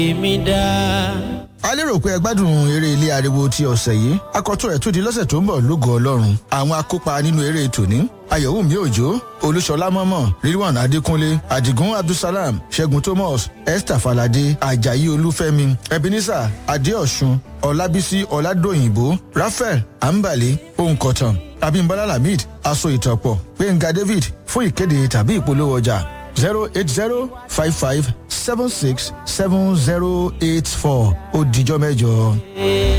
èmi dá. a lérò pé ẹ gbádùn eré ilé ariwo ti ọ̀sẹ̀ yìí akọ́tún ẹ̀ tún di lọ́sẹ̀ tó ń bọ̀ lógo ọlọ́run àwọn akópa nínú eré tòní ayọ̀wùmí òjò olúṣọlá mọ́mọ́ rilwan adékúnlé adigun abdulsalam ṣẹ́gun thomas esther falade ajayi olúfẹ́mi ebenezer adéọ̀sùn ọlábísí ọládòyìnbó raphael ambale ohunkọ̀tàn abimbola lamid aṣọ ìtọ̀pọ̀ gbẹ̀ngà david fún ìkéde tàbí ìpolówó ọjà zero eight zero five five seven six seven zero eight four ó dijọ́ mẹ́jọ.